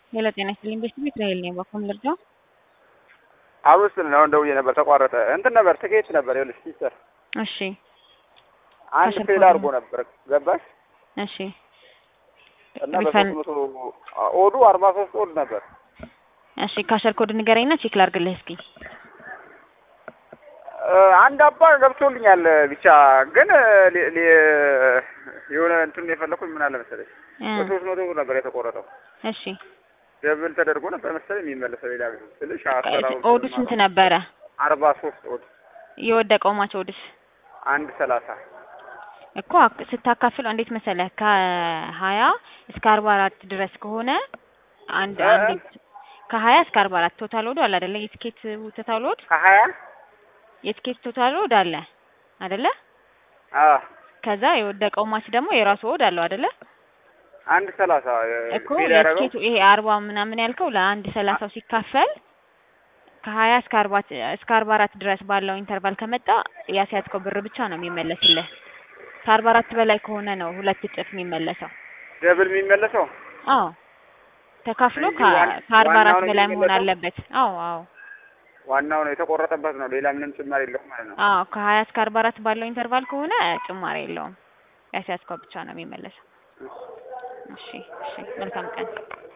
ሄሎ ጤና ይስጥልኝ ቤት እስራኤል ነኝ። በኩል ልርዳው? አብሮ ስል ነው ደውዬ ነበር ተቋረጠ። እንትን ነበር ትኬት ነበር ይኸውልሽ ሲስተር እሺ አንድ ከስልክ ፌል ወደ አድርጎ ነበር ገባሽ እሺ እና ሪፈን- በሶስት መቶ ኦዱ አርባ ሶስት ኦድ ነበር እሺ ካሸር ኮድ ንገረኝና ቼክ ላድርግልህ እስኪ። እ፣ አንድ አባ ገብቶልኛል ብቻ ግን ሊ- ሊ- የሆነ እንትን የፈለኩኝ ምን አለ መሰለሽ እ፣ በሶስት መቶ ብር ነበር የተቆረጠው እሺ ደብል ተደርጎ ነበር መሰለኝ የሚመለሰው ሌላ ጊዜ ስልሽ አሰራው ኦዱ ስንት ነበረ? አርባ ሶስት ኦድ የወደቀው ማች ኦድስ አንድ ሰላሳ እኮ አክ- ስታካፍለው እንዴት መሰለህ ከሀያ እስከ አርባ አራት ድረስ ከሆነ አንድ እ? አንድ ከሀያ እስከ አርባ አራት ቶታል ወዶ አለ አይደለ? የትኬት ቶታል ወድ ከሀያ የትኬት ቶታል ወድ አለ አይደለ? አ ከዛ የወደቀው ማች ደግሞ የራሱ ወድ አለው አይደለ? አንድ ሰላሳ እኮ ፌል ያደረገው የትኬቱ ይሄ አርባ ምናምን ያልከው ለአንድ ሰላሳው ሲካፈል ከሀያ እስከ አርባ እስከ አርባ አራት ድረስ ባለው ኢንተርቫል ከመጣ ያስያዝከው ብር ብቻ ነው የሚመለስልህ። ከአርባ አራት በላይ ከሆነ ነው ሁለት እጥፍ የሚመለሰው። ደብል የሚመለሰው አዎ ተካፍሎ እንጂ ከ- ዋን- ከአርባ አራት ዋናው ነው በላይ መሆን የሚመለሰው? አለበት። አዎ አዎ ዋናው ነው የተቆረጠበት ነው ሌላ ምንም ጭማሪ የለውም ማለት ነው አዎ ከሀያ እስከ አርባ አራት ባለው ኢንተርቫል ከሆነ ጭማሪ የለውም። ያስያዝከው ብቻ ነው የሚመለሰው። እሺ እሺ መልካም ቀን።